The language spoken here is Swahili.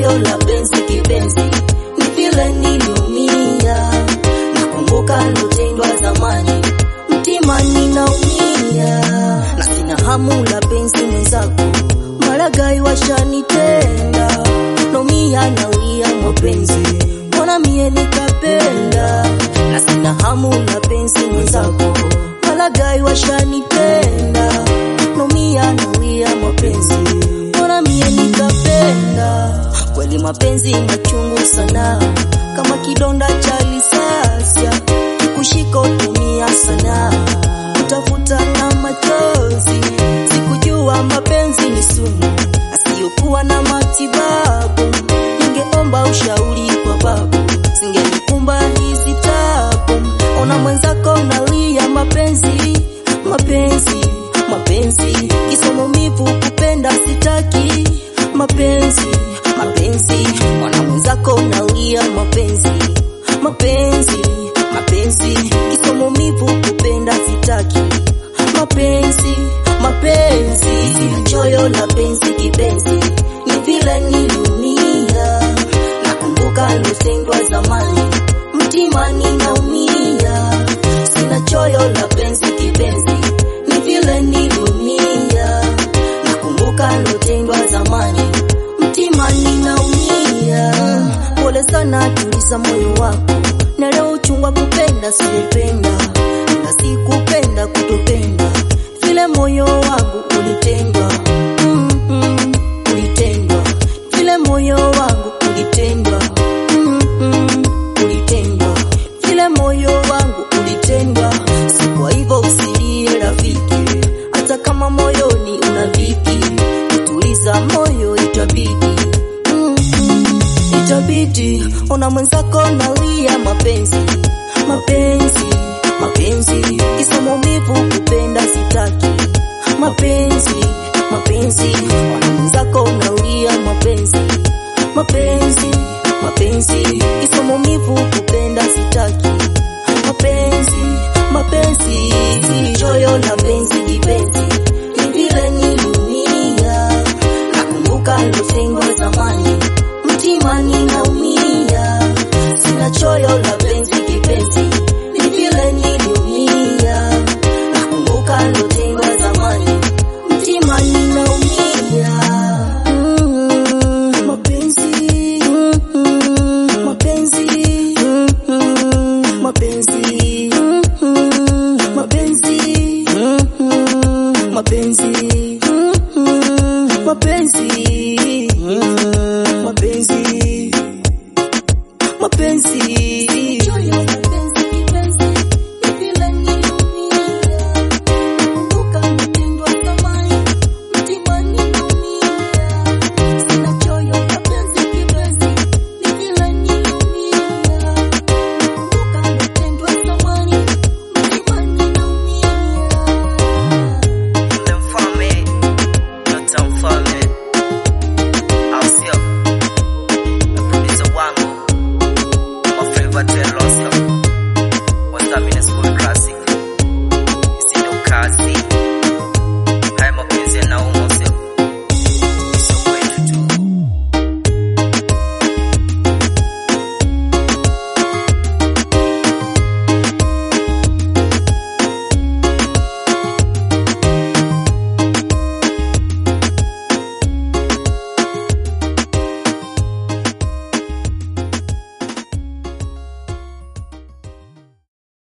choyo la penzi kipenzi, ni vile niliumia, nakumbuka lotendwa zamani, mtima ninaumia, na sina hamu la penzi mwenzako, maragai washanitenda, naumia naulia mapenzi, mbona mie nikapenda, na sina hamu la penzi mwenzako, maragai washanitenda, naumia naulia mapenzi, mbona mie nikapenda, kweli mapenzi machungu sana, kama kidonda cha lisasya, kushika utumia sana, utafuta na machozi, sikujua mapenzi ni sumu asiyokuwa na matibabu, ningeomba ushauri kwa babu, singenikumba hizi tabu. Ona mwenzako nalia mapenzi, mapenzi, mapenzi, kisomo mivu kupenda sitaki, mapenzi, mapenzi, ona mwenzako nalia mapenzi, mapenzi, mapenzi, kisomo mivu kupenda sitaki, mapenzi, mapenzi, sina choyo la penzi kipenzi, ni vile niliumia, nakumbuka lotendwa zamani, mtima ninaumia, sina choyo la penzi kipenzi, ni vile niliumia, nakumbuka lotendwa zamani, mtima ninaumia, pole sana, tuliza moyo wako, na leo uchungwa kupenda siyependa, na sikupenda kutopenda, vile moyo wangu ulitendwa, mm -mm, ulitendwa, vile moyo wangu ulitendwa, mm -mm, ulitendwa, vile moyo wangu ulitendwa, si kwa hivyo usilie rafiki, hata kama moyoni una dhiki, kutuliza moyo itabidi mm -mm, itabidi ona mwenzako nalia mapenzi mapenzi mapenzi kisa maumivu kupenda sitaki mapenzi mapenzi ona mwenzako nalia mapenzi mapenzi mapenzi kisa maumivu kupenda sitaki mapenzi mapenzi choyo la penzi kipenzi ni vile niliumia nakumbuka lotengwa zamani